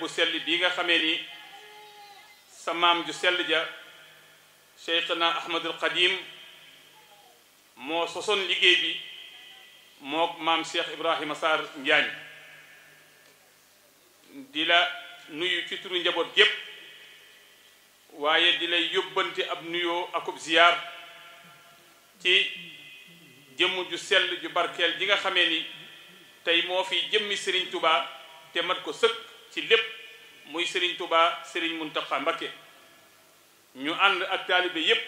bu sell bii nga xamee ni sa maam ju sell ja cheikhna ahmadul qadim moo sosoon liggéey bi mook maam cheikh ibrahima sarr njaañ di la nuyu ci turu njaboot gépp waaye di lay yóbbante ab nuyoo akub ziyaar ci jëmm ju sell ju barkeel ji nga xamee ni tey moo fi jëmmi Serigne Touba te mat ko sëkk ci lépp muy Serigne Touba Serigne Mountakha Mbacké ñu ànd ak taalibe yépp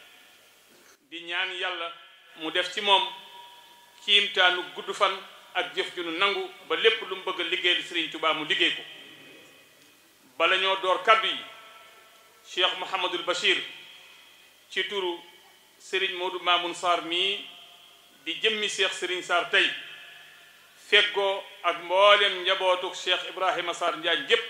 di ñaan yàlla mu def ci moom kiimtaanu gudd fan ak jëf ju nu nangu ba lépp lu mu bëgg a liggéeyal Serigne Touba mu liggéey ko bala ñoo door kaddu yi Cheikh Mouhamadul Bachir ci turu Serigne Modou Mamoun Sarr mii di jëmmi Cheikh Serigne Sarr tey feggoo ak mboolem njabootuk Cheikh Ibrahima Sarr Njaañ gépp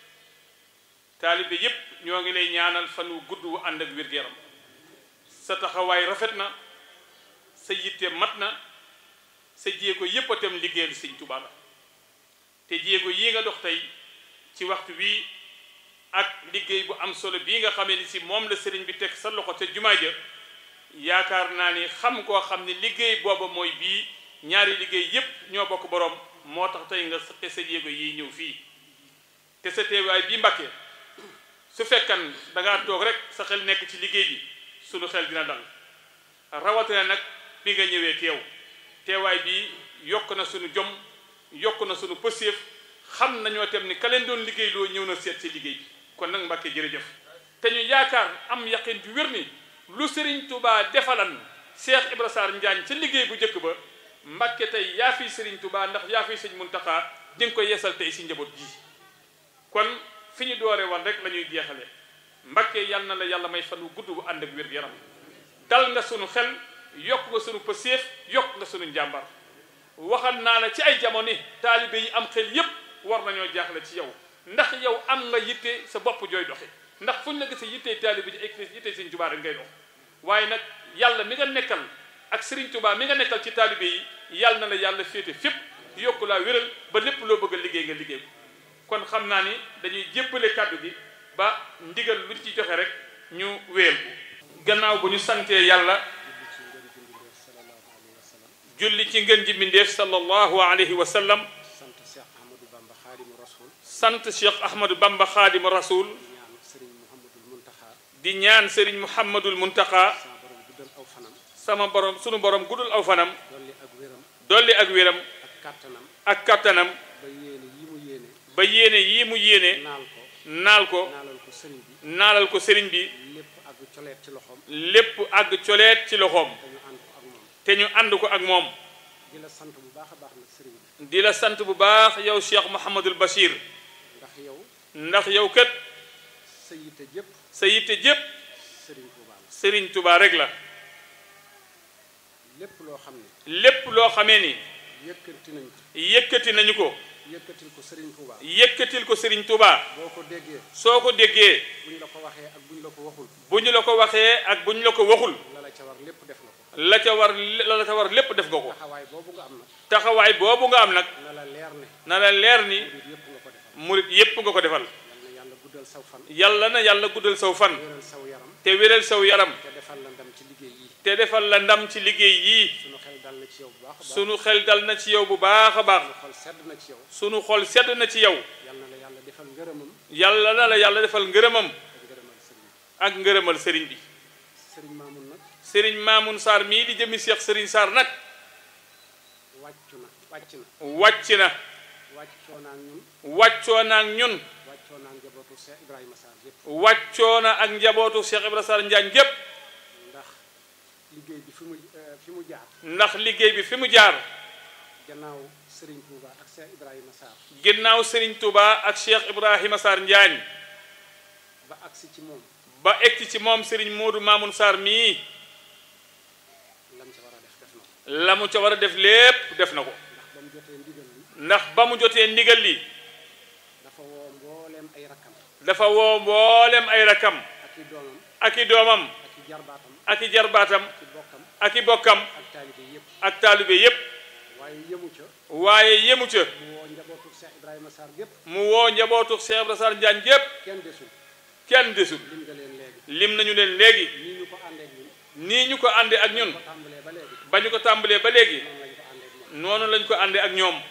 taalibe yépp ñoo ngi lay ñaanal fan wu gudd wu ànd ak wér-gu-yaram sa taxawaay rafet na sa yitte mat na sa jéego yépp a tam liggéeyal Sëñ Tuubaa la te jéego yi nga dox tey ci waxtu wii ak liggéey bu am solo bii nga xamee ni si moom la sëriñ bi teg sa loxo ca jumaa ja yaakaar naa ni xam koo xam ne liggéey booba mooy bii ñaari liggéey yépp ñoo bokk boroom moo tax tey nga sëqe sa jéego yi ñëw fii te sa teewaay bii Mbàkke su fekkan dangaa toog rek sa xel nekk ci liggéey bi sunu xel dina dal rawatina nag bi nga ñëwee teew teewaay bi yokk na sunu jom yokk na sunu pëseef xam nañoo tem ni ka leen doon liggéey loo ñëw na seet ci liggéey bi kon nag Mbàkke jërëjëf te ñu yaakaar am yaqin ju wér ni lu Serigne Touba defalan Cheikh Ibra Sarr Njaañ ca liggéey bu njëkk ba Mbàkke tey yaa fi Serigne Touba ndax yaa fi sëñ Muntaxa di nga ko yeesal tey si njaboot ji kon fi ñu doore woon rek la ñuy jeexale Mbàkke yal na la yàlla may fan wu gudd bu ànd ak wér-gu-yaram dal nga sunu xel yokk nga sunu pëseef yokk nga sunu njàmbar waxal naa la ci ay jamono taalibe yi am xel yépp war nañoo jaaxle ci yow ndax yow am nga yitte sa bopp jooy doxe ndax fuñ la gisee yittey taalibe ji ak yittey Sëriñ Tuubaa rek ngay dox waaye nag yàlla mi nga nekkal ak Sëriñ Tuubaa mi nga nekkal ci taalibe yi yàlla na la yàlla féete fépp yokku laa wéral ba lépp loo bëgg a liggéey nga liggéey ko kon xam naa ni dañuy jébbale kàddu gi ba ndigal lu ci joxe rek ñu wéel ko gannaaw bu ñu santee yàlla julli ci ngën ji mbindéef sallallahu alayhi wa sallam sant Cheikh Ahmadou Bamba Xaadimu Rasul sant Cheikh Ahmadou Bamba Xaadimu Rasul ñaan Serigne Mouhamadul Muntaxa di ñaan Serigne Mouhamadul Muntaxa sama borom guddal aw fanam sama borom sunu borom guddul aw fanam dolli ak wéram dolli ak wéram ak kàttanam ak kattanam ba yéene yi mu yéene ba yéene yii mu yéene naal ko naal ko naalal ko sëriñ bi naalal ko sëriñ bi lépp ak coleet ci loxoom lépp àgg coleet ci loxoom dañu ànd ko ak moom te ñu ànd ko ak moom di la sant bu baax a baax nag sëriñ bi di la sant bu baax yow Cheikh Mouhamadul Bachir ndax yow ndax yow kat sa yitte jëpp sa yitte jépp sëriñ Tuubaa la sëriñ Touba rek la lépp loo xam ne lépp loo xamee ni yëkkati nañ ko yëkkati nañu ko yëkkatil ko sëriñ Tuubaa yëkkatil ko sëriñ Touba boo ko déggee soo ko déggee buñ la ko waxee ak buñ la ko waxul bu ñu la ko waxee ak bu ñu la ko waxul la la ca war lépp def na ko la ca war la la ca war lépp def nga ko taxawaay boobu nga am nag taxawaay boobu nga am nag na la leer ne na la leer ni murid yëpp nga ko defal murit yépp nga ko defal yal na yàlla guddal saw fan yàlla na yàlla guddal saw fan wéral saw yaram te wéral saw yaram te defal la ndam ci liggéey yi te defal la ndam ci liggéey yii sunu xel dal na ci yow bu baax a baax sunu xel dal na ci yow bu baax a baax sunu xol sedd na ci yow sunu xol sedd na ci yow yal na la yàlla defal ngërëmam yàlla na la yàlla defal ngërëmam ak ngërëmal sëriñ ak ngërëmal sëriñ bi bi sëriñ Maamun nag sëriñ Maamun Sarr mii di jëmi Cheikh sëriñ Sarr nag wàccu na wàcc na wàcc na wàccoo naa ak ñun wàccoo na ak ñun wàccoo naa njabootu Cheikh Ibrahima Sarr yëpp wàccoo na ak njabootu Cheikh Ibrahima Sarr Njaañ gépp ndax liggéey bi fi mu eh, fi mu jaar ndax liggéey bi fi mu jaar gannaaw sëriñ Touba ak Cheikh Ibrahima Sarr ginnaaw sëriñ Touba ak Cheikh Ibrahima Sarr Njaañ ba agsi ci moom ba egsi ci moom sëriñ Moodu Maamun Sarr mii lam ca war a def def na ko la mu ca war a def lépp def na ko ndax ba mu jotee ndigal li ndax ba mu jotee ndigal li dafa woo mbooleem ay rakkam dafa woo mboolem ay rakam ak i doomam ak i doomam ak i jarbaatam ak i jarbaatam ak i bokkam ak i bokkam ak taalibe yëpp ak taalibe yépp waaye yëmu ca waaye yemu ca mu woo njabootu Cheikh Ibrahima Sarr gépp mu woo njabootu Cheikh Ibra Sarr Njaañ gépp kenn desul kenn desul lim nga leen léegi lim nañu leen léegi nii ñu ko àndeek ñun nii ñu ko àndee ak ñun ko tàmbalee ba léegi ba ñu ko tàmbalee ba léegi noonu noonu lañ ko àndeek moom lañ ko àndee ak ñoom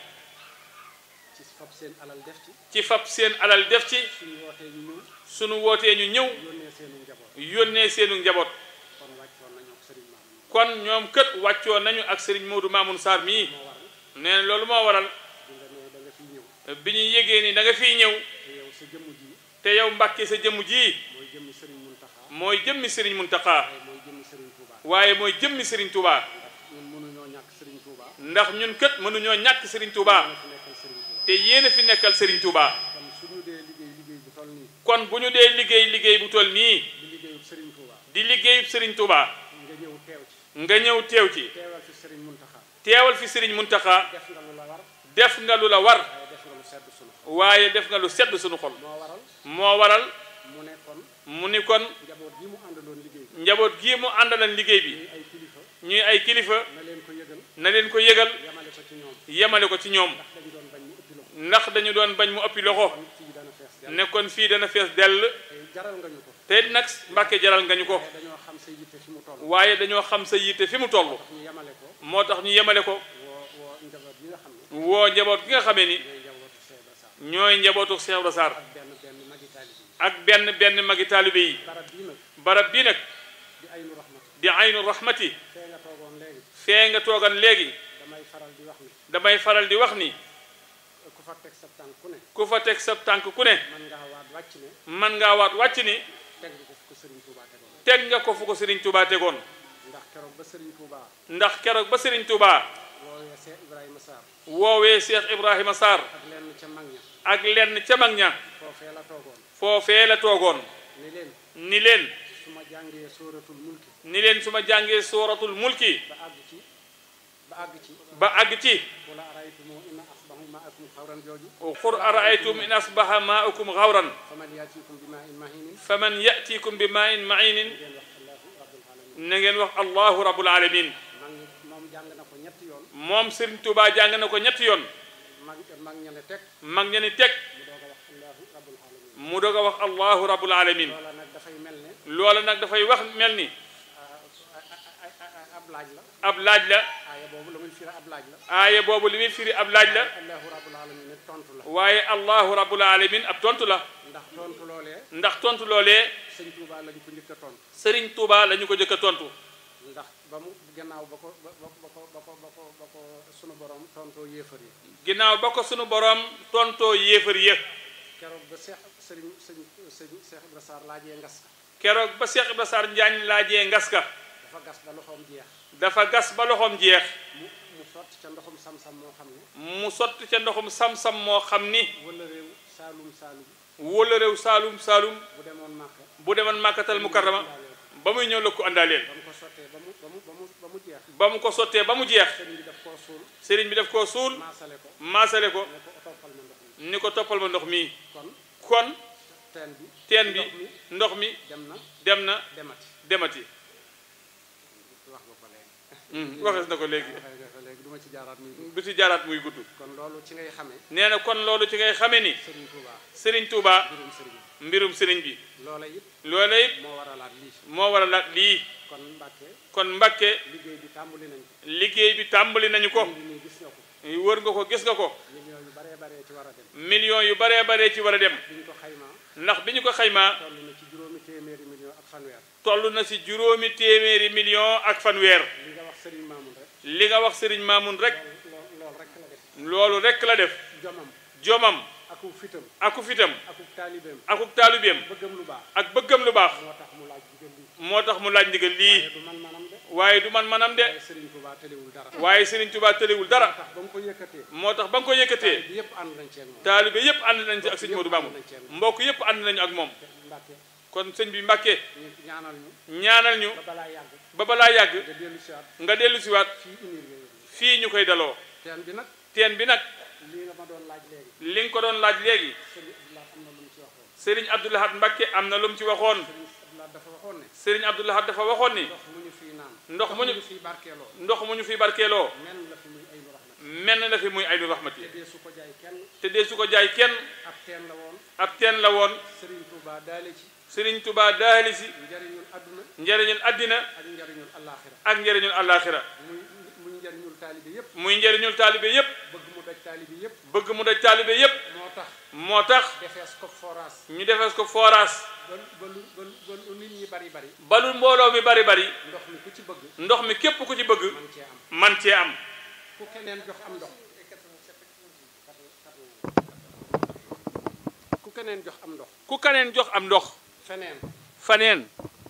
ci fab seen alal def ci ci fab seen alal def ci suñu wootee ñu ñëw sunu wootee ñu ñëw yónnee seenu njaboot yónnee seenu njaboot kon wàccoon nañu ak sëriñ Maam kon ñoom kët wàccoo nañu ak Serigne Modou Mamoun Sarr mii moo waral nee na loolu moo waral di nga ne da nga fiy ñëw bi ñu yégee ni da nga fiy ñëw te yow sa jëmm ji te yow Mbàkke sa jëmm ji mooy jëmmi sëriñ Muntaxa mooy jëmmi Serigne Mountakha waaye mooy jëmmi sëriñ Touba waaye mooy jëmmi Serigne Touba ndax ñun mënuñoo ñàkk sëriñ Touba ndax ñun kët mënuñoo ñàkk Serigne Touba ñoo fi nekkal sëriñ Touba te yéen a fi nekkal Serigne Touba kon suñu dee liggéey liggéey bu toll nii kon bu ñu dee liggéey liggéey bu toll nii di liggéeyub sëriñ Touba di liggéeyub Serigne Touba nga ñëw teew ci nga ñëw teew ci teewal fi sëriñ Muntaxa teewal fi Serigne Mountakha def nga lu la war def nga lu la war waaye def nga lu sedd waaye def nga lu sedd sunu xol sunu xol moo waral moo waral mu ne kon mu ni kon njaboot gi mu àndaloon liggéey bi njaboot gii mu àndalan liggéey bi ñuy ay kilifa ñuy ay kilifa na leen ko yëgal na leen ko yëgal yamale ko ci ñoom yemale ko ci ñoom ndax dañu doon bañ mu ëppi loxo ndax dañu doon bañ mu ëppi loxo kon fii dana fees dell ne kon fii dana fees dell te jaral nga ñu ko te it nag Mbàkke jaral nga ñu ko waaye dañoo xam sa yitte fi mu toll waaye dañoo xam sa yitte fi mu toll ñu yamale ko moo tax ñu yemale ko woo woo njaboot yi nga xam ne woo njaboot gi nga xamee ni ñooy njabootu Cheikh ñooy njabootu Cheikh Ibra Sarr Ibra Sarr ak benn benn magi taalibe yi ak benn benn magi taalibe yi barab bii nag barab bii nag di aynu rahmat di aynu rahmati fee nga toogoon léegi fee nga toogan léegi damay faral di wax ni damay faral di wax ni ku fa teg sa tànk ku ne ku fa teg sa tànk ku ne man ngaa waat wàcc ne man ngaa waat wàcc ni teg nga ko fu ko Serigne Touba tegoon teg nga ko fu ko Serigne Touba tegoon ndax keroog ba Serigne Touba ndax keroog ba Serigne Touba woowee Cheikh Ibrahima Sarr woowee Cheikh Ibrahima Sarr ak lenn ca mag ña ak lenn ca mag ña foofee la toogoon foofee la toogoon ni leen ni leen su ma jàngee sóoratul mulki ni leen su ma jàngee sooratul mulki ba àgg ci ba àgg ci ba àgg ci wala araytumu inna asbahu maakum xawran jooju qul araaytum in asbaha maaukum xawran faman yaatikum bi maa in mahinin faman yatikum bi maa in mainin ngeen wax allahu rabbul alamin na ngeen wax allahu rabbul alamin mag ñi moom jàng na ko ñetti yoon moom Serigne Touba jàng na ko ñetti yoon mag mag ña ne teg mag ña ni teg mu doog a wax allahu rabbul alamin mu doog a wax allahu rabbul alamin loola nag dafay mel ne loola nag dafay wax mel ni ab laaj la ab laaj la aaya boobu la muy firi ab laaj la aaya boobu li muy firi ab laaj la allahu rabbul alamin ne tontu la waaye allahu rabbul alamin ab tontu la ndax tontu loolee ndax tontu loolee sëñ Touba lañ ko njëkk a tontu Serigne Touba la ñu ko jëkk a tontu ndax ba mu gannaaw ba ko ba ba ba ko ba ko ba ko ba ko sunu borom tontoo yéefar yi ginnaaw ba ko sunu borom tontoo yéefar yëpp keroog ba Cheikh Serigne sëñ sëñ Cheikh Ibra Sarr laajee ngas keroog ba Cheikh Ibra Sarr Njaañ laajee ngas ka dafa gas ba loxoom jeex dafa gas ba loxoom jeex mu mu sotti ca ndoxum sam-sam moo xam ne mu sotti ca ndoxum sam-sam moo xam ni wala réew saalum saalum wóola réew saalum saalum bu demoon Màkka bu demoon màkkatal mukarrama ba muy ñëw la ko àndaaleel ba mu ko sottee ba mu ba mu ba mu ba mu jeex ba mu ko sottee ba mu jeex sëriñ bi daf koo suul sëriñ bi daf koo suul maasale ko maasale ko ne ko toppal ma ndox mi ni ko toppal ma ndox mi kon kon teen bi teen bi ndox mi ndox mi dem na dem na demati demati wax nga ko léegi Hmm, waxees na ko léegi waxee nga ko léegi du ma ci jaaraat muy du ci jaaraat muy gudd kon loolu ci ngay xamee nee na kon loolu ci ngay xamee ni sëriñ Touba Serigne Touba mbirum sëriñ mbirum Serigne bi loola it loola it moo waralaat lii moo waral la lii kon Mbàkke kon Mbàkke liggéey bi tàmbali nañ ko liggéey bi tàmbali nañu ko ngi nii gis nga ko wër nga ko gis nga ko millions yu baree baree ci war a dem millions yu baree baree ci war a dem bi ñu ko xaymaa ndax bi ñu ko xaymaa toll na ci juróomi téeméeri millions ak fanweer toll na si juróomi téeméeri million ak fanweer li nga wax sëriñ Mamoun rek li nga wax Serigne Mamoun rek lool lool rek la def loolu rek la def jomam jomam aku fitam aku fitam aku taalibeem akuk taalibeem bëggam lu baax ak bëggam lu baax moo tax mu laaj digal lii moo tax mu laaj ndigal lii waaye du man manam de waaye du man manam de waaye sëriñ Touba tëliwul dara waaye Serigne Touba tëlewul moo dara tax ba mu ko yëkkatee moo tax ba nga ko yëkkatee bi yëpp ànd nañ ci ak moom taalibe yépp ànd nañ ci ak sëñ Modou Mamoun mbokk yépp ànd nañu ak moom Mbàkke kon sëñ bi Mbàkke ñu ñaanal ñu ñaanal ñu ba balaa yàgg ba balaa yàgg nga dellu si waat nga dellu siwaat fii unir yooyu fii ñu koy daloo teen bi nag teen bi nag lii nga ma doon laaj léegi li nga ko doon laaj léegi sëriñ Abdoulaye am na lu mu ci waxoon Serigne Abdou Lahad Mbacke am na lu mu ci waxoon sëriñ Abdoulaye dafa waxoon ne Serigne Abdou Lahad dafa waxoon ni ndox mu ñu fii naan ndox mu ñu fii barkeeloo ndox mu ñu fi barkeeloo men la fi muy ay nu raxmat menn la fi muy aynu rahmati te dee su ko jaay kenn te dee su ko jaay kenn ab teen la woon ab teen la woon Serigne Touba daale ci Sëriñ Tubaa daali si njariñul adduna njëriñul àddina ak njariñul allaaxira ak njëriñul àllaaxira muy muy njariñul taalibe yépp muy njëriñul taalibe yépp bëgg mu daj taalibe yépp bëgg mu daj taalibe yépp moo tax moo tax defees ko forage ñu defees ko forage ba ba lu ba lu ba lu nit ñi bari bari balul mbooloo mi bari bari ndox mi ku ci bëgg ndox mi képp ku ci bëgg man cee am man cee am ku keneen jox am ndox ku keneen jox am ndox ku kaneen jox am ndox feneen faneen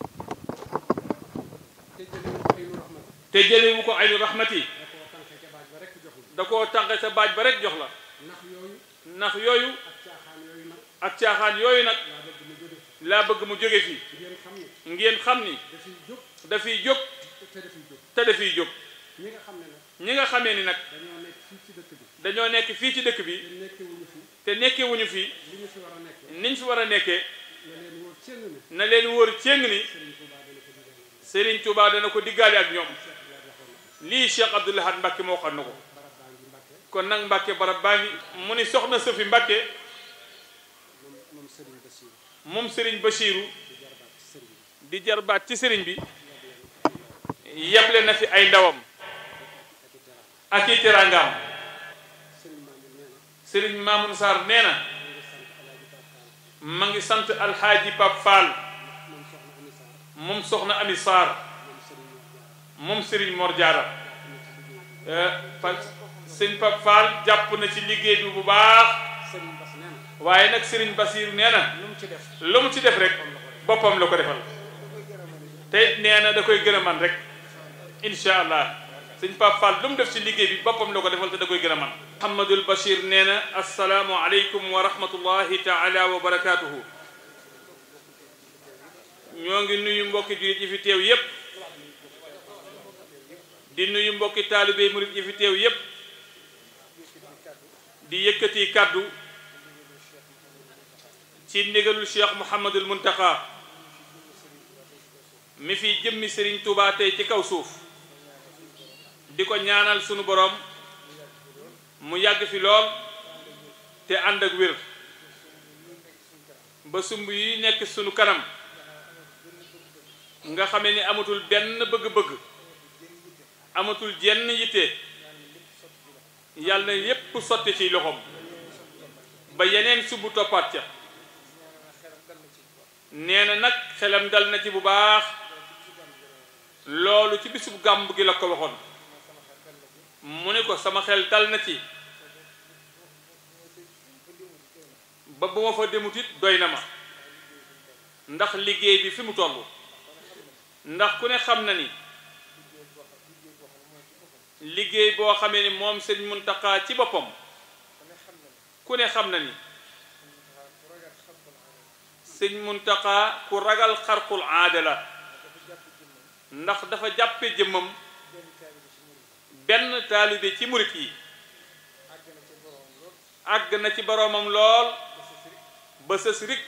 te jëlee ko ay nu raxmat te jëlewu ko aynu rahmati da koo tànke ca baaj ba rekk jox la da koo tànqe sa baaj ba rek jox la ndax yooyu ndax yooyu ak caaxaan yooyu nag ak caaxaan yooyu nag laa bëgg mu jóge laa bëgg mu jóge fi ngeen xam ne ngeen xam ni dafiy jóg dafiy jóg te dafiy jóg te dafiy jóg ñi nga xam ne nag ñi nga xamee ni nag dañoo nekk fii ci dëkk bi dañoo nekk fii ci dëkk bi te nekkewuñu fi te nekkewuñu fi li ñu fi war a nekkee niñ fi war a nekkee na leen wóor cëng ne na leen wóor céng ni Serigne Touba dana ko digal Serigne Touba dana ko diggaale ak ñoom lii Cheikh Abdoul Ahad Mbacke moo xam na ko barab baa ngi Mbàkke kon nag Mbacke barab baa ngi mu ni soxna Safi Mbacke moom moom Serigne Bassirou moom Serigne Bachirou di jarbaat ci Serigne bi di jarbaat ci Serigne bi yeble na fi ay ndawam ak i teraanga ak i teraangaam Serigne Mamour nee na Serigne Mamoun Sarr nee na mu ngi sant Alaaji Pape Fall ma ngi sant Alxaaji Pap Fall moom soxna Ami Sarr moom soxna Ami Sarr moom Serigne Mor moom Serigne Mor Diarra pa sëñ Pap Fall jàpp na ci liggéey bi bu baax Serigne Bass nee na waaye nag Serigne Basiru nee na lu mu ci def lu mu ci def rek boppam la ko defal te it nee na da koy gën a man rek incha allah sëñ Pap Fall lu mu def ci liggéey bi boppam la ko defal te da koy gën a man Mouhamadul Bachir nee na asalaamu aleykum wa rahmatullahi taala wa barakaatuhu ñoo ngi nuyu mbokki jullit yi fi teew yépp di nuyu mbokki taalibe murit yi fi teew yépp di yëkkati kàddu ci ndigalul cheikh Mouhamadul Muntaqa mi fi jëmmi Serigne Touba tey ci kaw suuf di ko ñaanal sunu boroom mu yàgg fi lool te ànd ak wér ba sumb yi nekk sunu kanam nga xamee ni amatul benn bëgg-bëgg amatul jenn yitte yàlla na yépp sotti ci loxoom ba yeneen sumb toppaat ca nee na nag xelam dal na ci bu baax loolu ci bisub gàmb gi la ko waxoon mu ne ko sama xel dal na ci ba bu ma fa demut it doy na ma ndax liggéey bi fi mu toll ndax ku ne xam na ni liggéey boo xamee ni moom sëñ Muntaxa ci boppam ku ne xam na ni sëñ Muntaxa ku ragal xarqul aada la ndax dafa jàppe jëmmam benn taalibe ci murit yi àgg na ci boroomam lool ba sës rik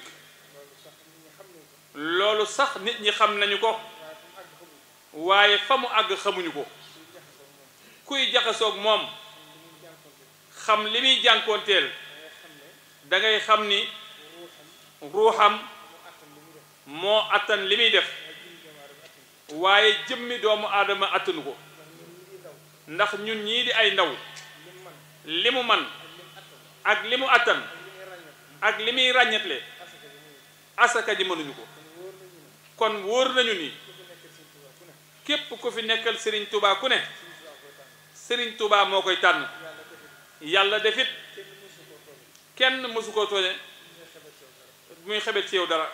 loolu sax nit ñi xam nañu ko waaye fa mu àgg xamuñu ko kuy jaxasoog moom xam li muy jànkoonteel da ngay xam ni ruuxam moo attan li muy def waaye jëmmi doomu aadama attanu ko ndax ñun ñii di ay ndaw li mu man ak li mu attan ak li muy ràññetle asaka ji mënuñu ko kon wóor nañu ni képp ku fi nekkal Serigne Touba ku ne Serigne Touba moo koy tànn yàlla defit kenn mësu ko tooñe muy xebet ci yow dara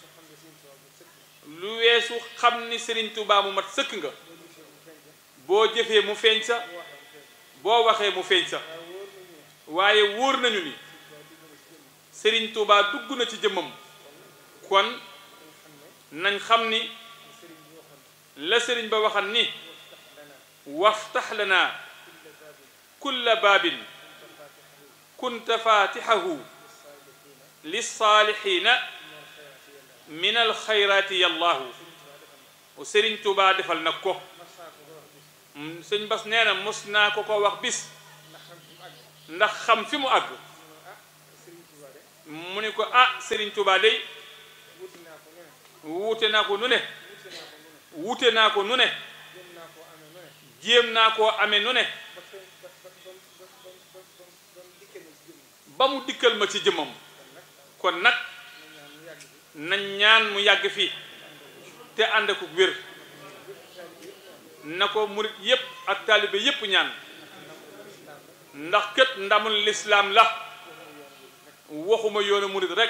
lu weesu xam ni Serigne Touba mu mat sëkk nga boo jëfee mu feeñ sa boo waxee mu feeñ sa waaye wóor nañu ni Serigne Touba dugg na ci jëmmam kon nañ xam ni la Serigne ba waxan ni waftax lana kulla baabin kunta faatixahu lissaalixiina min alxayraati yallaahu Serigne Touba defal nag ko sëñ Bas nee na mos naa ko ko wax bis ndax xam fi mu àgg mu ni ko ah Serigne Touba day wuute naa ko nu ne wuute naa ko nu ne jéem naa koo amee nu ne ba mu dikkal ma ci jëmmam kon nag nañ ñaan mu yàgg fii te ànd ak wér na ko murit yépp ak taalibe yépp ñaan ndax kët ndamul lislaam la waxuma yoonu murit rek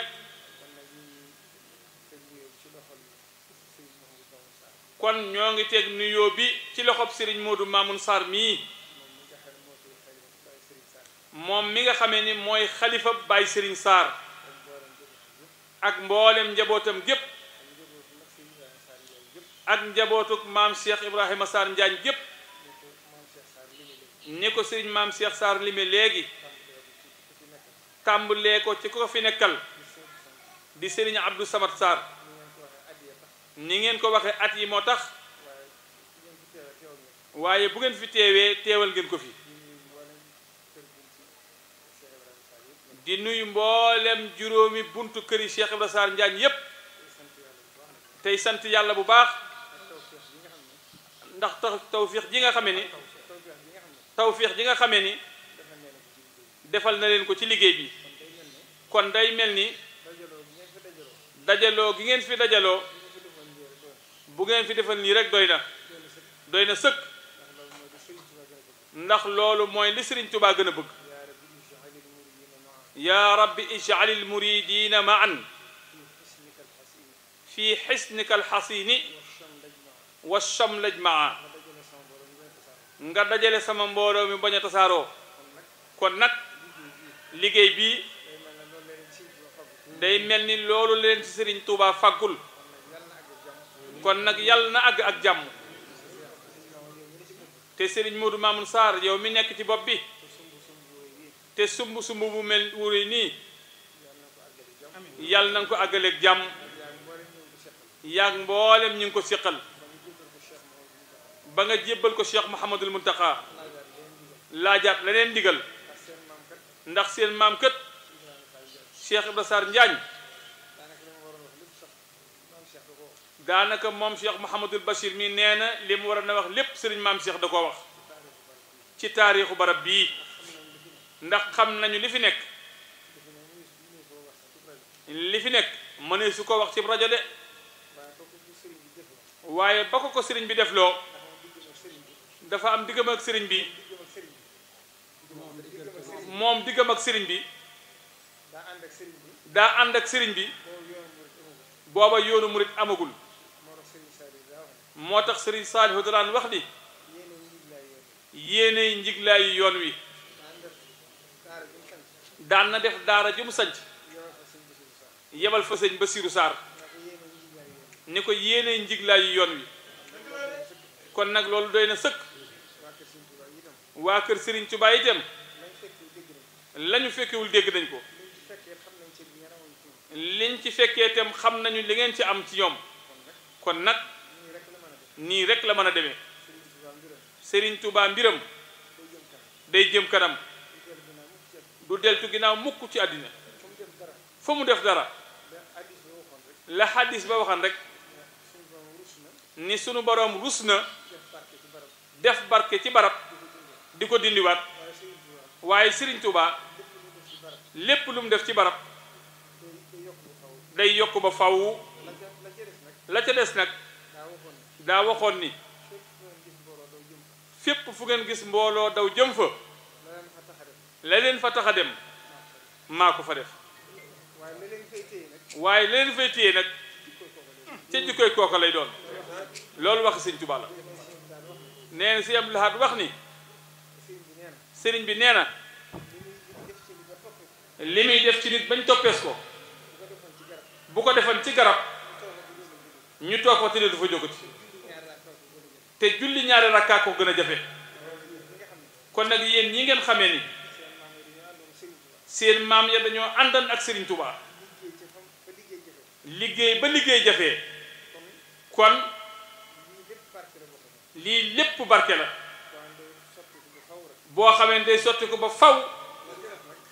kon ñoo ngi teg nuyoo bi ci loxob Serigne Modou Mamoun Sarr mii moom mi nga xamee ni mooy xalifa Baye Serigne Sarr ak mboolem njabootam gépp ak njabootuk maam Cheikh Ibrahima Sarr Njaañ gépp ni ko Serigne maam Cheikh Sarr lime léegi tàmbalee ko ci ko fi nekkal di Serigne Abdou Samad Sarr ni ngeen ko waxee at yi moo tax waaye bu ngeen fi teewee teewal ngeen ko fi di nuyu mboolem juróomi buntu këri Cheikh Ibrahima Sarr Njaañ yépp tey sant yàlla bu baax ndax taw tawfiix ji nga xamee ni tawfiix ji nga xamee ni defal na leen ko ci liggéey bi kon day mel ni dajaloo gi ngeen fi dajaloo bu ngeen fi defal nii rek doy na doy na sëkk ndax loolu mooy li Sëriñ Tubaa gën a bëgg yaa rabbi ij'alil muridina ma'an fi xisnika alxasini wa shamlaj maa nga dajale sama mbooloo mi bañ a tasaaroo kon nag liggéey bii day mel ni loolu leen ci Sëriñ Tuubaa faggul kon nag yàlla na àgg ak jàmm te Sëriñ Modou Mamoun Sarr yow mi nekk ci bopp bi te sumb sumb bu mel wuri nii yàlla na nga ko àggaleeg jàmm yaag mboolem ñu ngi ko siqal ba nga jébbal ko Cheikh Mouhamadul Muntaqa laajaat leneen ndigal ndax seen maam kët Cheikh Ibra Sarr Njaañ daanaka moom Cheikh Mouhamadul Bachir mi nee na li mu war a na wax lépp sëriñ maam Cheikh da koo wax ci taarixu barab bii ndax xam nañu li fi nekk li fi nekk mënee su ko wax ci rajo de waaye ba ko ko sëriñ bi def loo dafa am diggam ak sëriñ bi moom diggam ak sëriñ bi daa ànd ak sëriñ bi booba yoonu murit amagul moo tax sëriñ Saalihu daan wax ni yéenay njiglaayu yoon wi daan na def daara ju mu sanc yebal fa sëñ Basiiru Saar ni ko yéenay njiglaayu yoon wi kon nag loolu doy na sëkk waa kër Sëriñ Tuubaa itam lañu fekkewul dégg nañ ko liñ ci fekkee itam xam nañu li ngeen ci am ci ñoom kon nag nii rek la mën a demee Sëriñ Tuubaa mbiram day jëm kanam du deltu ginnaaw mukk ci àddina fa mu def dara la xaddis ba waxan rek ni sunu boroom rus na def barke ci barab di ko dindiwaat waaye Sëriñ Tuubaa lépp lu mu def ci barab day yokk ba faw la ca des nag daa waxoon ni fépp fu ngeen gis mbooloo daw jëm fa la leen fa tax a dem maa ko fa def waaye la leen fay téye nag ca jikkoy kooka lay doon loolu wax Sëriñ Tuubaa la nee na si Abdul Ahad wax ni sëriñ bi nee na li muy def ci nit bañ toppees ko bu ko defan ci garab ñu toog fa tëddee du fa jógati te julli ñaari rakkaa ko gën a jafe kon nag yéen ñi ngeen xamee ni seen maam ya dañoo àndan ak Serigne Touba liggéey ba liggéey jafee kon lii lépp barke la boo xamee day sotti ko ba faw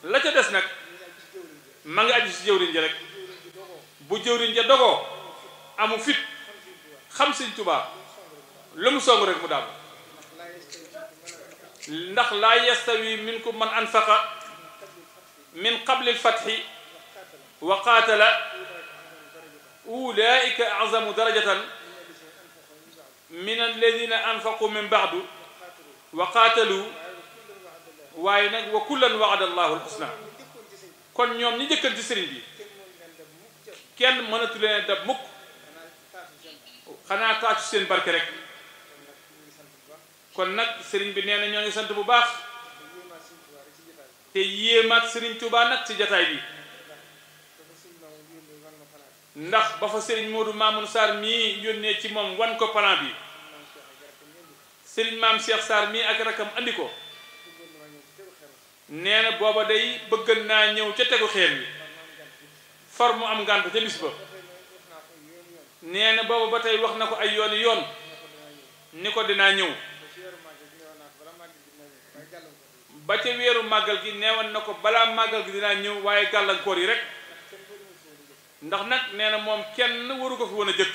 la ca des nag ma ngi aju si jëwriñ ji rek bu jëwriñ ja dogoo amu fit xam sëñ Tuubaa lu mu song rek mu daal ndax laa yastawi minkum man anfaqa min qabli alfatxi wa qaatala ulaika azamu darajatan min alladina anfaqu min baadu wa qaatalu waaye nag wa kullan waada allahu alxusna kon ñoom ñi jëkkan ci sëriñ bi kenn mënatu leen dab mukk xanaa taacu seen barke rek kon nag sëriñ bi nee na ñoo ngi sant bu baax te yéemaat sëriñ Tuubaa nag ci jataay bi ndax ba fa sëriñ Modou Mamoun Sarr mii yónnee ci moom wan ko plan bi sëriñ maam Cheikh Sarr mii ak rakam andi ko nee na booba day bëggan naa ñëw ca tegu xeer bi far mu am ngànt ca bis ba nee na booba ba tey wax na ko ay yooni yoon ni ko dinaa ñëw ba ca weeru màggal gi neewoon na ko balaa màggal gi dinaa ñëw waaye gàllankoor yi rek ndax nag nee na moom kenn waru ko fi woon a jëkk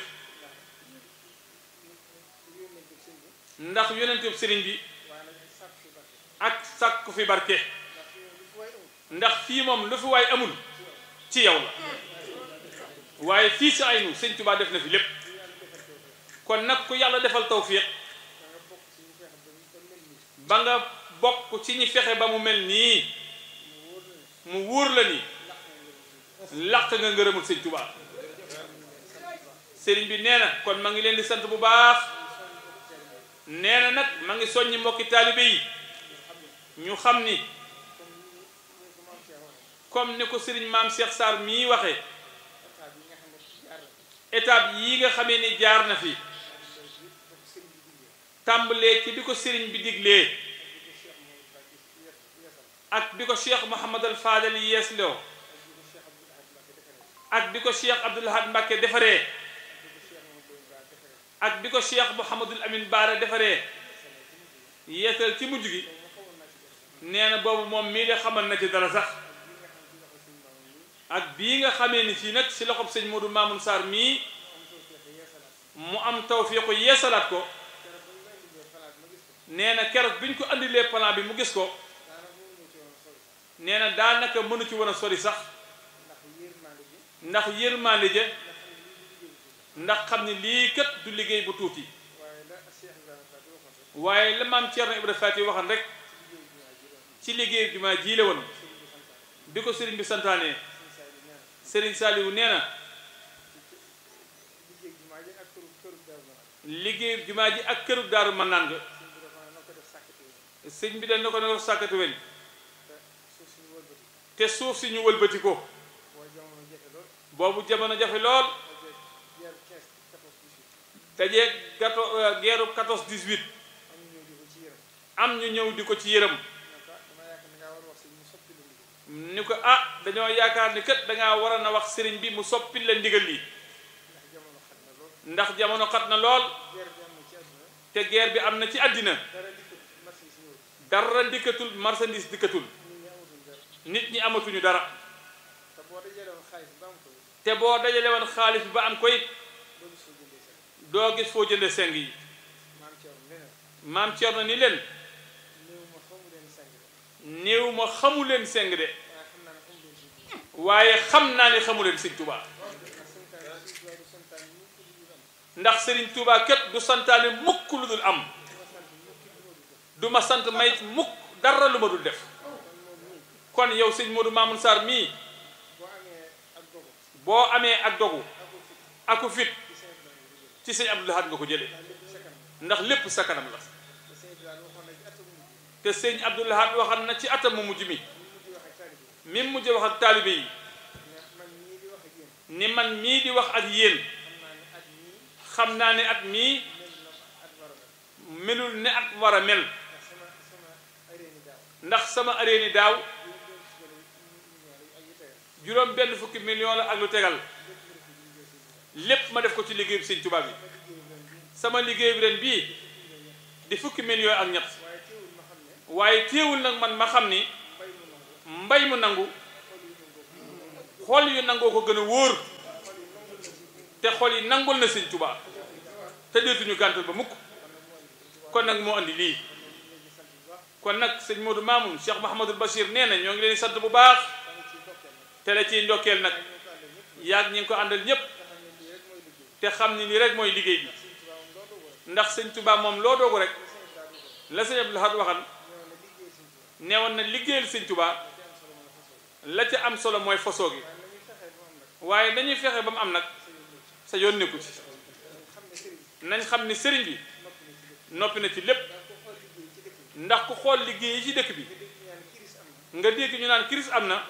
ndax yonentu sëriñ bi ak sàkku fi barke ndax fii moom lu fi waay amul ci yow la waaye fii si aynu sëñ Tuubaa def na fi lépp kon nag ku yàlla defal tawfiq ba nga bokk ci ñi fexe ba mu mel nii mu wóor la ni làq nga ngërëmul sëñ Tuubaa sëriñ bi nee na kon ma ngi leen di sant bu baax nee na nag ma ngi soññi mbokki taalibe yi ñu xam ni comme ni ko sëriñ maam Cheikh Sarr mii waxee étape yi nga xamee ni jaar na fi tàmbalee ci bi ko sëriñ bi diglee ak bi ko cheikh Mouhamadal Fadal yeesloo ak bi ko cheikh Abdoul Ahad Mbacké defaree ak bi ko cheikh Mouhamadul Amin Baara defaree yeesal ci mujj gi nee na boobu moom mii de xamal na ci dara sax ak bii nga xamee ni fii nag si loxob sëñ Modou Mamoun Sarr mii mu am tawfiiqu yeesalaat ko nee na keroog bi ñu ko andilee plan bi mu gis ko nee na daanaka mënu ci woon a sori sax ndax yërmande ja ndax xam ne lii kat du liggéey bu tuuti waaye la maam Thierno Ibrahima Fati waxan rek ci liggéey jumaa ji la woon bi ko sëriñ bi santaane sëriñ Saliou nee na liggéey jumaa ji ak këru daaru mën naan nga sëñ bi dañ na ko ne ko sàkkati weñ te suuf si ñu wëlbati ko boobu jamono jafe lool dajee gato geeru 14 18 am ñu ñëw di ko ci yërëm ni ko ah dañoo yaakaar ni kat dangaa waroon a wax sëriñ bi mu soppil la ndigal li ndax jamono xat na lool te guerre bi am na ci àddina dara dikkatul marchandise dikkatul nit ñi amatuñu dara te boo dajale woon xaalis bi ba am ko it doo gis foo jënde seng yi maam Cerno ni leen néew ma xamu leen seng de waaye xam naa ne xamu leen sëñ Tuubaa ndax sëriñ Tuubaa kat du santaane mukk lu dul am du ma sant mayit mukk dara lu ma dul def kon yow sëñ Modou Mamoun Sarr mii boo amee ak dogu aku fit ci sëñ Abdou Lahad nga ko jëlee ndax lépp sa kanam la te sëñ Abdou Lahad waxal na ci atam mu mujj mi mi mujj wax ak taalibe yi ni man mii di wax ak yéen xam naa ne at mii melul ne at war a mel ndax sama aréeni daaw juróom benn fukki million la ak lu tegal lépp ma def ko ci liggéey bi sëñ Tuubaa bi sama liggéey bi ren bii di fukki million ak ñett waaye téewul nag man ma xam ni mbay mu nangu xol yu nangoo ko gën a wóor te xol yi nangul na sëñ Tuubaa te deetuñu gàntal ba mukk kon nag moo andi lii kon nag sëñ Modou Mamoun Cheikh Mahamadul Bachir nee na ñoo ngi leen di sant bu baax te la ciy ndokkeel nag yaag ñi ngi ko àndal ñépp te xam ni lii rek mooy liggéey bi ndax sëñ Tuubaa moom loo doogu rek la sëñ Abdou Lahad waxan neewoon na liggéeyal sëñ Tuubaa la ca am solo mooy fosoo gi waaye dañuy fexe ba mu am nag sa yoon nekku ci nañ xam ni sëriñ bi noppi na ci lépp ndax ku xool liggéey yi ci dëkk bi nga dégg ñu naan kiris am na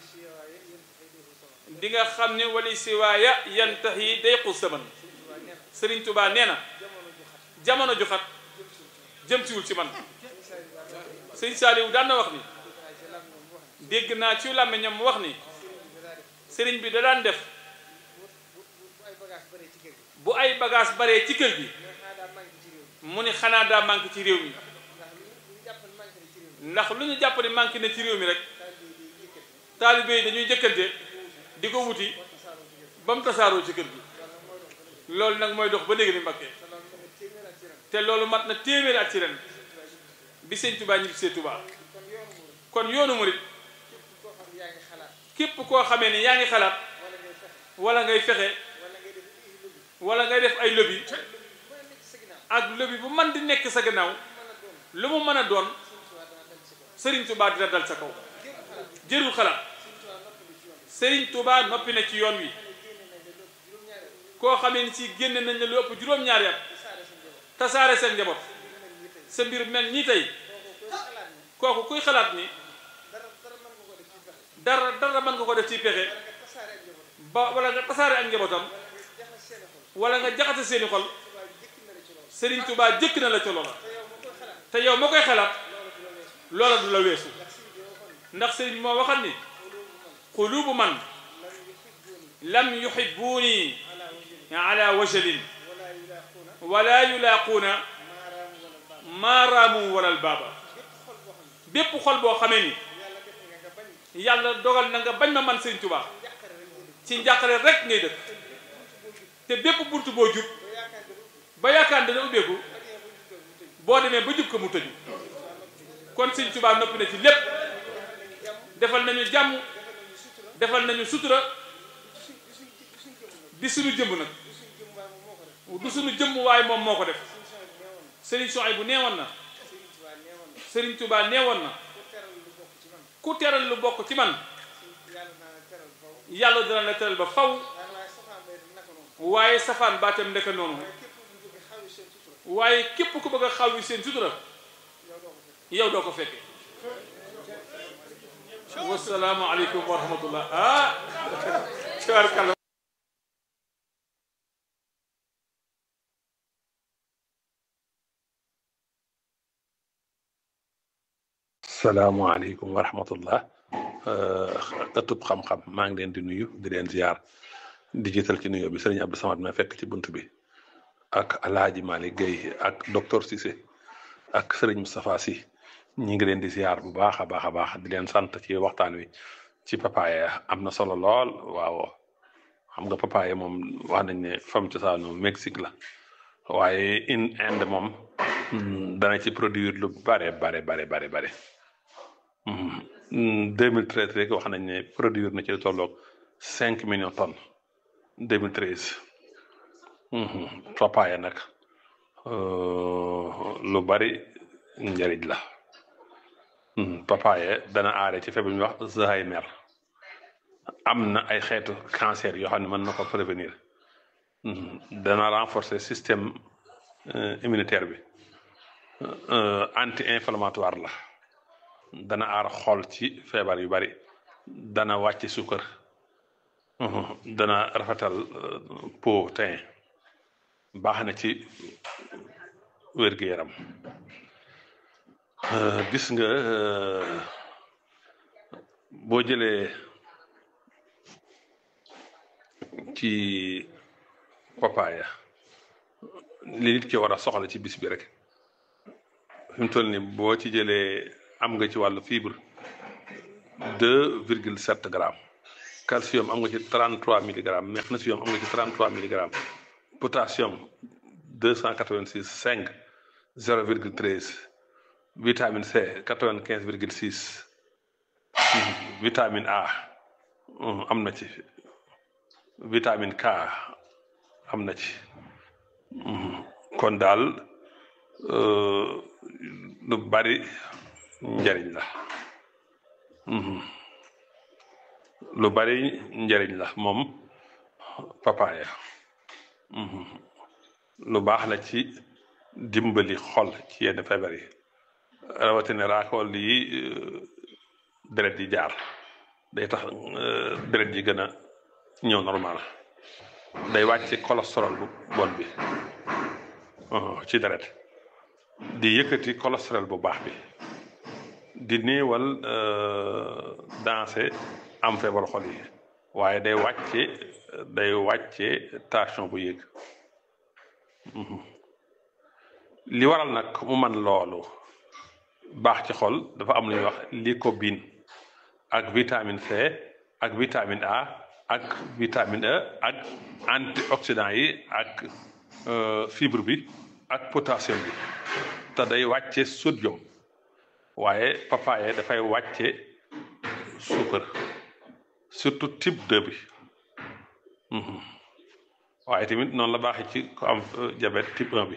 di nga xam ne wali siwaaya yantax yi day xus saman sëriñ Tuubaa nee na jamono ju xat jëm siwul ci man sëñ Saaliw daan na wax ni dégg naa ci làmmiñam mu wax ni sëriñ bi da daan def bu ay bagage baree ci kër gi mu ni xanaa daa manqué ci réew mi ndax lu ñu jàpp ne manqué na ci réew mi rek taalibe yi dañuy jëkkante di ko wuti ba mu tasaaroo ci kër gi loolu nag mooy dox ba léegi ni Mbakke te loolu mat na téeméeri at ci ren bi sëñ Touba ñibbi see Touba kon yoonu murit képp koo xamee ne yaa ngi xalaat wala ngay fexe wala ngay def ay lobby ak lobby bu man di nekk sa gannaaw lu mu mën a doon Serigne Touba dina dal sa kaw jërul xalaat Serigne Touba noppi na ci yoon wi koo xamee ni si génne nañ la lu ëpp juróom-ñaari at tasaare seen njaboot sa mbir mel nii tey kooku kuy xalaat ni dara dara mën nga ko def ci pexe ba wala nga tasaare ak njabootam wala nga jaxase seeni xol Serigne Touba jëkk na la ca loola te yow ma koy xalaat loola du la weesu ndax Serigne moo waxal ni qulubu man lam yuhibbuuni ala wajalin wala yulaaquuna maaraamu walal baaba bépp xol boo xamee ni yàlla dogal na nga bañ ma man Serigne Touba ci njàqare rek ngay dëkk te bépp bunt boo jub ba yaakaar dana ubbeeku boo demee ba jub ko mu tëju kon Serigne Touba noppi na ci lépp defal nañu jàmm defal nañu sutura di suñu jëmb nag du suñu jëmm waaye moom moo ko def Serigne Souhaïbou neewoon na Serigne Touba neewoon na ku teral lu bokk ci man yàlla dana la teral ba faw waaye safaan baatam ndeka noonu waaye képp ku bëgg a xaw yi seen sutura yow doo ko fekke wasalaamu aleykum wa rahmatullah ah tabaarkalla salaamaaleykum wa rahmatullah ëttub xam-xam maa ngi leen di nuyu di leen ziar di jiital ci nuyu bi sëriñ Abdou Samad ma fekk ci bunt bi ak alaaji Malick Guèye ak docteur Cissé ak sëriñ Moustapha Sy ñi ngi leen di ziar bu baax a baax a baax di leen sant ci waxtaan wi ci papaaya am na solo lool waaw xam nga papaaya moom wax nañ ne fam cosaanu Mexique la waaye in Inde moom dana ci produire lu bare bare bare bare bare 2013 rek wax nañ ne produire na ci lu tolloog 5 millions tonnes 2013 papaaya nag lu bari njariñ la papaaya dana aare ci feebar bu ñuy wax Alzheimer am na ay xeetu cancer yoo xam ne mën na ko prévenir dana renforcer système immunitaire bi anti inflammatoire la dana aar xol ci feebar yu bari dana wàcc suukar dana rafetal peau teint baax na ci wér-gu-yaram gis nga boo jëlee ci papaaya li nit ki war a soxla ci bis bi rek fi mu toll ni boo ci jëlee am nga ci wàllu fibre deux virgule sept grammes calcium am nga ci trente trois milligrammes magnésium am nga ci trente trois milligrammes potassium deux cent quatre vingt six cinq zéro virgule treize vitamine C quatre vingt quinze virgule six vitamine A am na ci vitamine K am na ci kon daal lu bari njariñ la lu bari njariñ la moom papaaya lu baax la ci dimbali xol ci yenn feebar yi rawatina raakool yi deret yi jaar day tax deret yi gën a ñëw normal day wàcce cholestérol bu bon bi ci deret di yëkkati cholestérol bu baax bi di néewal danse am feebar xol yi waaye day wàcce day wàcce tension bu yéeg li waral nag mu man loolu baax ci xol dafa am lu ñuy wax lycopène ak vitamine C ak vitamine A ak vitamine E ak antioxydant yi ak fibre bi ak potassium bi te day wàcce sodium waaye papaye dafay wàcce suukar surtout type 2 bi waaye tamit noonu la baaxee ci ko am diabète type 1 bi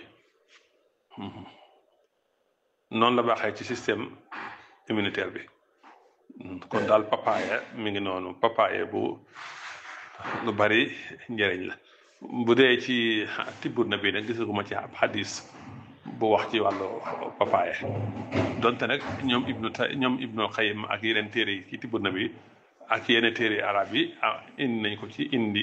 noonu la baaxee ci système immunitaire bi kon daal papaye mi ngi noonu papaye bu lu bari njëriñ la bu dee ci tibb na bi nag gisaguma ci ab xadis bu wax ci wàllu papaye donte nag ñoom ibnu ta ñoom ibnu xayim ak yeneen téere yi ci tibb na bi ak yeneen téere arab yi ah indi nañ ko ci indi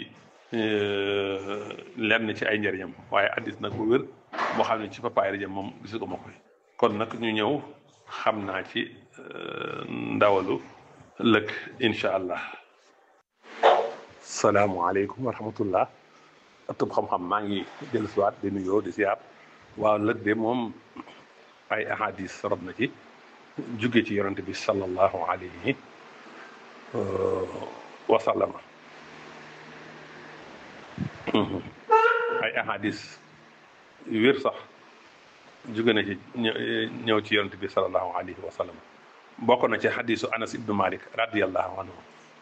lenn ci ay njëriñam waaye xadis nag bu wér boo xam ne ci papaye la jëm moom gisaguma ko kon nag ñu ñëw xam naa ci ndawalu lëkk incha allah salaamualeykum wa rahmatullah ëttub xam-xam maa ngi dellu siwaat di nuyoo di siyaar waaw lëg de moom ay ahadis rob na ci jóge ci yonente bi sallallahu alayhi wa sallama ay ahadis yu wér sax jóge na ci ñëw ci yonente bi sallallahu alayhi wa sallam bokk na ci hadisu anas ibnu malik radiallahu anhu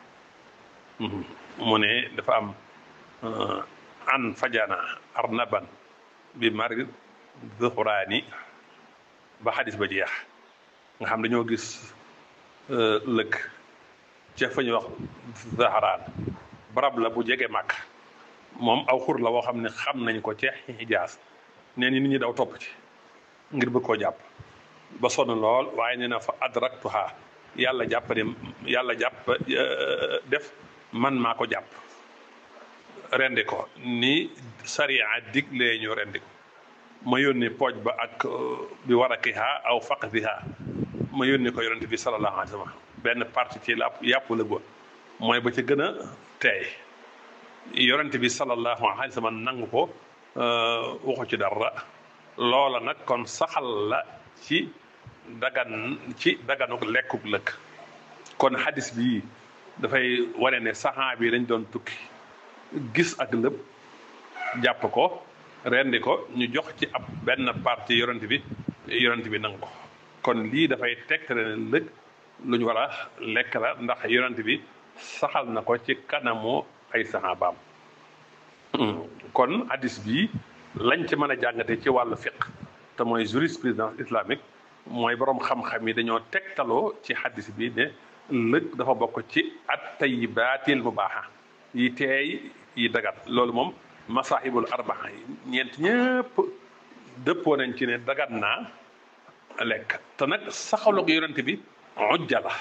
mu ne dafa am an fajana arnaban bi mari zuhraani ba xadis ba jeex nga xam dañoo gis lëkk ca fa ñuy wax zahraan barab la bu jege màkk moom aw xur la woo xam ne xam nañ ko ca Hijaas nee ni nit ñi daw topp ci ngir bëgg koo jàpp ba sonn lool waaye nee na fa adraktuha yàlla jàpp ne yàlla jàpp def man maa ko jàpp rendi ko ni sariya diglee ñu rendi ko ma yónni pooj ba ak bi warakiha aw faqdiha ma yónni ko yonente bi sallallahu alayhi wa sallam benn partie ci la yàpp la góor mooy ba ca gën a teey yonente bi sallallahu alayhi wa sallam nangu ko waxu ci dara loola nag kon saxal la ci dagan ci daganuk lekkuk lëkk kon hadis bi dafay wane ne saxaa bi dañ doon tukki gis ak lëpp jàpp ko rendi ko ñu jox ci ab benn partie yonent bi yonent bi nangu ko kon lii dafay tegtale ne lëg lu ñu war a lekk la ndax yonent bi saxal na ko ci kanamu ay saxaabaam kon hadis bi lañ ci mën a jàngate ci wàllu fiq te mooy jurisprudence islamique mooy borom xam-xam yi dañoo tegtaloo ci hadis bi ne lëg dafa bokk ci at tayyibaatil mubaaha yi teey yi dagat loolu moom masaahibul arbaa yi ñeent ñëpp dëppoo nañ ci ne dagat naa lekk te nag saxaloog yonent bi ujja la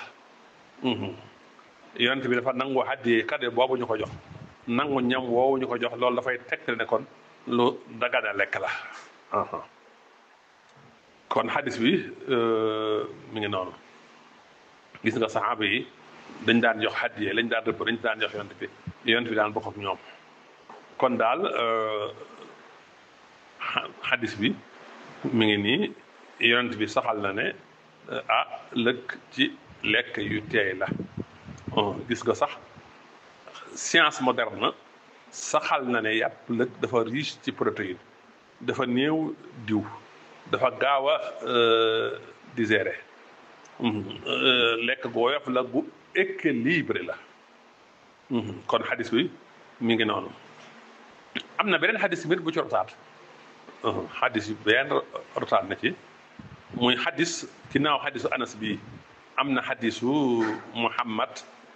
yonent bi dafa nangu haddiyee kade boobu ñu ko jox nangu ñam woowu ñu ko jox loolu dafay tegtal ne kon lu dagana lekk la kon hadis bi mi ngi noonu gis nga saxaaba yi dañ daan jox haddiyee lañ daan rëbb dañ daan jox yonent bi yonent bi daan bokk ak ñoom kon daal hadis bi mi ngi nii yonent bi saxal na ne ah lëkk ci lekk yu teey la gis nga sax science moderne saxal na ne yàpp lëg dafa riche ci protéine dafa néew diw dafa gaaw a digérer lekk gu woyof la gu équilibré la kon xadis bi mi ngi noonu am na beneen xadis bi bu ci rotaat xadis yi benn rotaat na ci muy xadis ginnaaw xadisu anas bi am na xadisu muhammad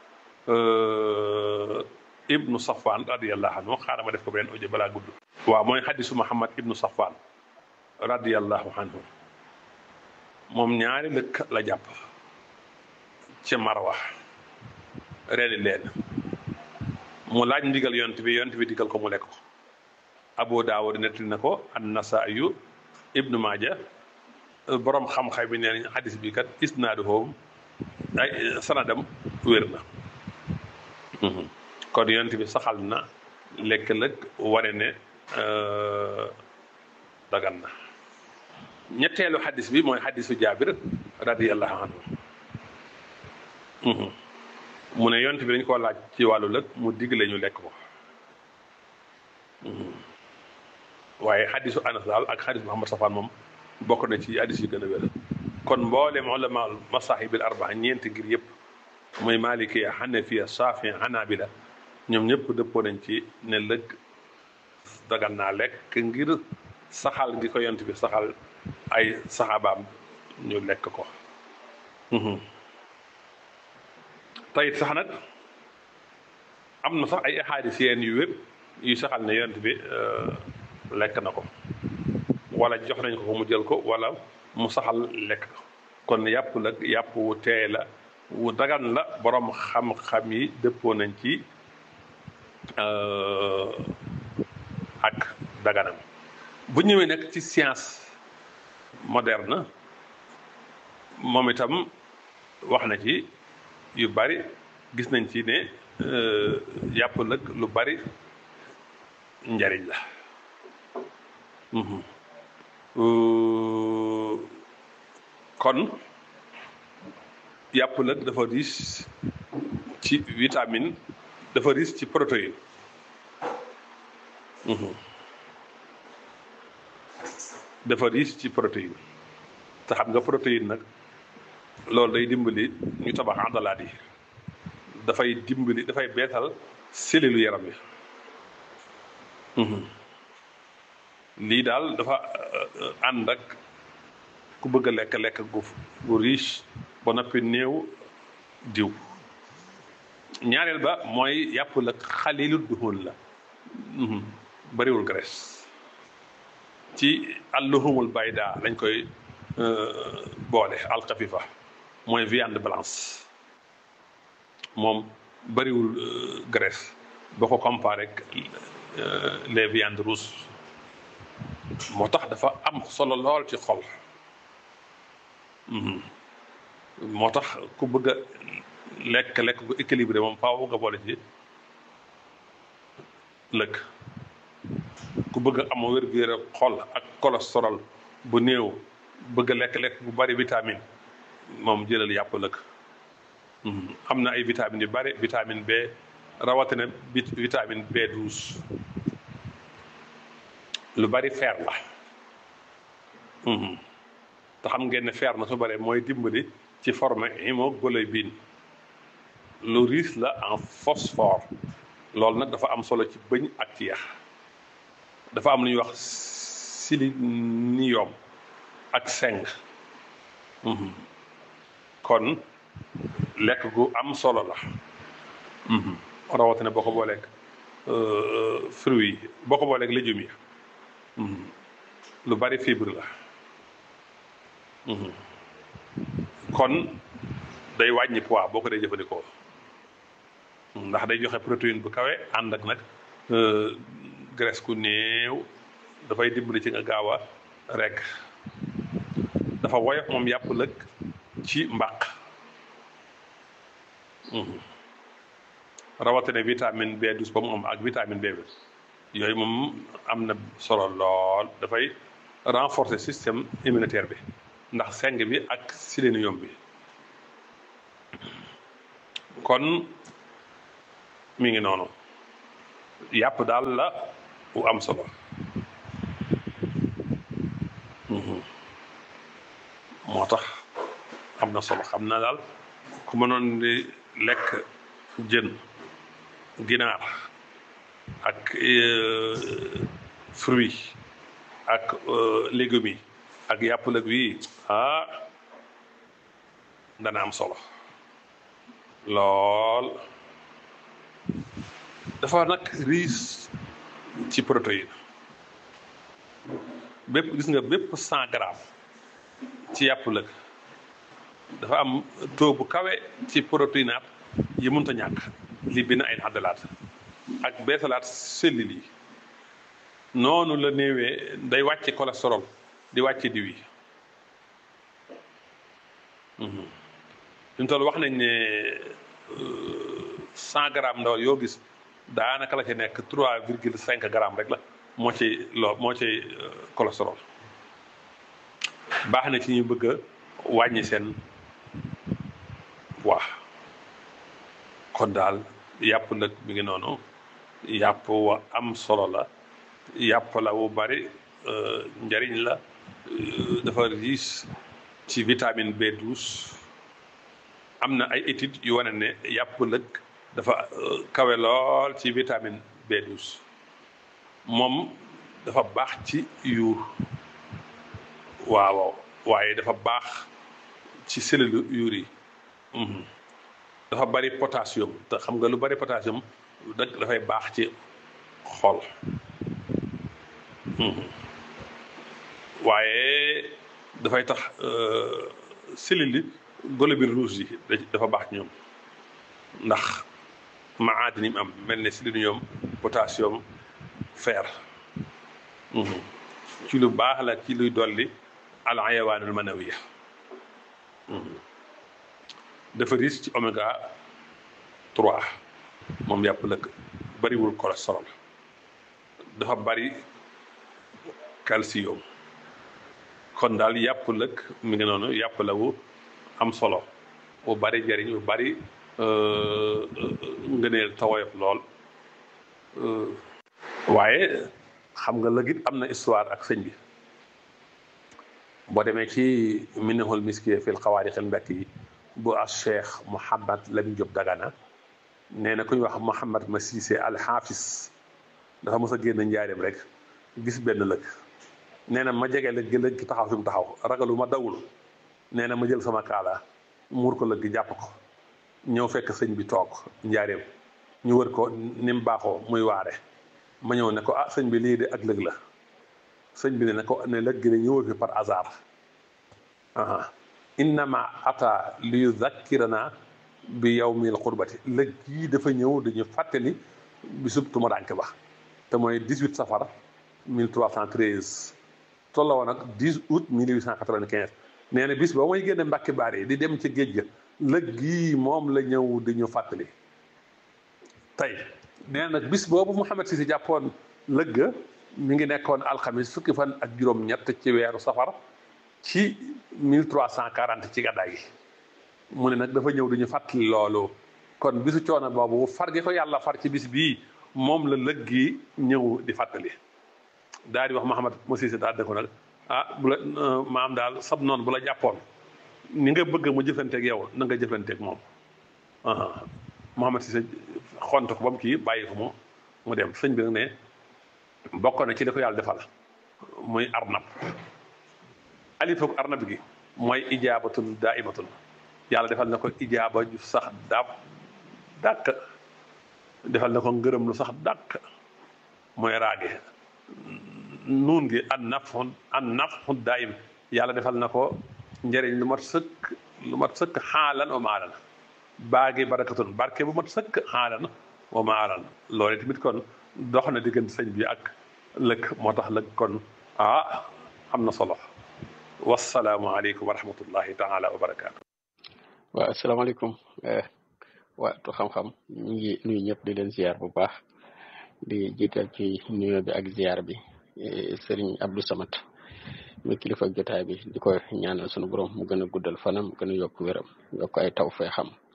ibnu safwan radiallahu anhu xaaral ma def ko beneen audio balaa gudd waaw mooy xadisu muhammad ibnu safwan radiallahu anhu moom ñaari lëkk la jàpp ci marwa reeni leen mu laaj ndigal yont bi yont bi digal ko mu lekk ko abu daawud nettali na ko an nasaayu ibnu maaja borom xam-xam bi nee nañ xadis bi kat isnaaduhum ay sanadam wér na kon yont bi saxal na lekk lëg wane ne dagan na ñetteelu xadis bi mooy xadisu jaabir radiallahu anhu mu ne yont bi dañ koo laaj ci wàllu lëg mu digle ñu lekk ko waaye xadisu anas daal ak xadis muhammad safaan moom bokk na ci xadis yi gën a wér kon mboolem ulama masaahibil arbaa ñeenti ngir yëpp muy malikiya xanafiya saafi xanaabila ñoom ñëpp dëppoo nañ ci ne lëg dagan naa lekk ngir saxal gi ko yont bi saxal ay saxaabaam ñu lekk ko tayit sax nag am na sax ay ahadis yeen yu wér yu saxal ne yont bi lekk na ko wala jox nañ ko ko mu jël ko wala mu saxal lekk ko kon yàpp la yàpp wu teey la wu dagan la borom xam-xam yi dëppoo nañ ci ak daganam bu ñëwee nag ci science moderne moom itam wax na ci yu bari gis nañ ci ne yàpp nag lu bari njariñ la kon yàpp nag dafa riche ci vitamine dafa riche ci protéine dafa riche ci protéine te xam nga protéine nag loolu day dimbali ñu tabax àndalaat yi dafay dimbali dafay beetal cellule yaram yi lii daal dafa ànd ak ku bëgg a lekk lekk gu gu riche ba noppi néew diw ñaareel ba mooy yàpp la xalilu duhun la bariwul graisse ci alluhumul bayda lañ koy boole alxafifa mooy viande blanche moom bariwul graisse boo ko comparé ak les viandes rouges moo tax dafa am solo lool ci xol moo tax ku bëgg a lekk lekk gu équilibré moom faaw nga boole ci lëkk ku bëgg a am wér-gu-yaram xol ak cholestérol bu néew bëgg a lekk lekk bu bari vitamine moom jëlal yàpp lëkk am na ay vitamines yu bari vitamine B rawatina vitamine B12 lu bari fer la te xam ngeen ne fer na su bare mooy dimbali ci forme hémoglobine lu riche la en phosphore loolu nag dafa am solo ci bëñ ak ci yax dafa am lu ñuy wax sélénium ak zinc kon lekk gu am solo la rawatina boo ko booleeg fruits yi boo ko booleeg légumes yi lu bari fibre la kon day wàññi poids boo ko dee jëfandikoo ndax day joxe protéine bu kawe ànd ak nag graisse ku néew dafay dimbali ci nga gaaw a rekk dafa woyof moom yàpp lëg ci mbaq rawatina vitamine B12 ba mu am ak vitamine B yooyu moom am na solo lool dafay renforcer système immunitaire bi ndax seng bi ak sélénium bi kon mi ngi noonu yàpp daal la u am solo moo tax am na solo xam na daal ku mënoon di lekk jën ginaar ak fruit ak légumes yi ak yàpp lëg wi ah dana am solo lool dafa nag riche ci protéine bépp gis nga bépp cent grammes ci yàpp lëg dafa am taux bu kawe ci protéinate yi mënta ñàkk li bi na ay xaddalaat ak beesalaat cellules yi noonu la néewee day wàcce cholestérol di wàcce diw yi ñu toll wax nañ ne cent grammes ndawal yoo gis daanaka la ci nekk trois virgule cinq grammes rek la moo ci loo moo ci cholestérol baax na ci ñu bëgg a wàññi seen waa kon daal yàpp nag mi ngi noonu yàpp wa am solo la yàpp la wu bari njariñ la dafa riche ci vitamine B12 am na ay études yu wane ne yàpp lëg dafa kawe lool ci vitamine B12 moom dafa baax ci yuur waaw waaye dafa baax ci cellule yuur yi dafa bari potassium te xam nga lu bari potassium dëgg dafay baax ci xol waaye dafay tax cellules yi globules rouges yi dafa baax ci ñoom ndax maadini mu am mel ne sélénium potassium fer ci lu baax la ci luy dolli al ayawaanul manawiya dafa riche ci oméga 3 moom yàpp lëkk bariwul cholestérol dafa bari calcium kon daal yàpp lëkk mi ngi noonu yàpp la wu am solo bu bari njëriñ bu bari ngëneel tawoyof lool waaye xam nga lëgit am na histoire ak sëñ bi boo demee ci minihul miskiye fil xawaarix al mbekk yi bu as cheikh Mouhamad Lamine Diop Dagana nee na ku ñu wax Mouhamad ma Cissé al Hafiz dafa mos a génn njaareem rek gis benn lëg nee na ma jege lëg gi lëg gi taxaw fi mu taxaw ragalu ma dawul nee na ma jël sama kaala muur ko lëg gi jàpp ko ñëw fekk sëñ bi toog njaareem ñu wër ko ni mu baaxoo muy waare ma ñëw ne ko ah sëñ bi lii de ak lëg la sëñ bi ne ko ne lëg gi ne ñëwul fi par hasard aha innama ata li yuzakkirana bi yawmil qurbati lëg gii dafa ñëw dañu fàttali bisub tumuraanke ba te mooy 18 safar 1313 tolloo woon ak 10 août 1895 nee na bis ba mooy génne mbàkki baar yi di dem ci géej ga lëg gii moom la ñëw di ñu fàttali tey nee na nag bis boobu Mouhamed Cissé jàppoon lëg ga mi ngi nekkoon alxamis fukki fan ak juróom-ñett ci weeru safar ci 1340 ci gàddaay gi mu ne nag dafa ñëw di ñu fàttali loolu kon bisu coono boobu far gi ko yàlla far ci bis bii moom la lëg gi ñëw di fàttali daal di wax Mouhamed mo Cissé daal ne ko nag ah bu la maam daal sab noonu bu la jàppoon ni nga bëgg mu jëflanteeg yow na nga jëflanteeg moom Mouhamed Cissé xont ko ba mu kii bàyyi ko mu mu dem sëñ bi nag ne bokk na ci li ko yàlla defal muy arnab alifoog arnab gi mooy ijaabatun daaimatun yàlla defal na ko ijaaba ju sax daab dàkk defal na ko ngërëm lu sax dàkk mooy raage nuun gi an nafxu an nafxu daayim yàlla defal na ko njëriñ lu mat sëkk lu mat sëkk xaalan wa maalan baagi barakatun barke bu mat sëkk xaalan wa maalan loolu tamit kon dox na diggante sëñ bi ak lëkk moo tax lëkk kon ah am na solo wasalaamualeykum wa rahmatullahi taala wa barakaatu. waaw asalaamaaleykum waatu xam-xam ñu ngi nuyu ñëpp di leen ziar bu baax di jiital ci nuyoo bi ak ziar bi Serigne Abdou Samad mi kilifa jotaay bi di ko ñaanal sunu borom mu gën a guddal fanam gën a yokk wéram yokk ay taw fee xam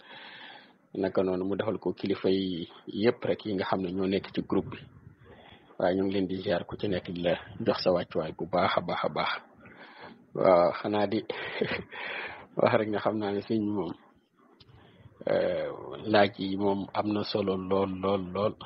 naka noonu mu defal ko kilifa yi yëpp rek yi nga xam ne ñoo nekk ci groupe bi waaye ñu ngi leen di ziar ku ci nekk di la jox sa wàccuwaay bu baax a baax a baax waaw xanaa di wax rek nga xam naa ne sëñ moom laaj yi moom am na solo lool lool lool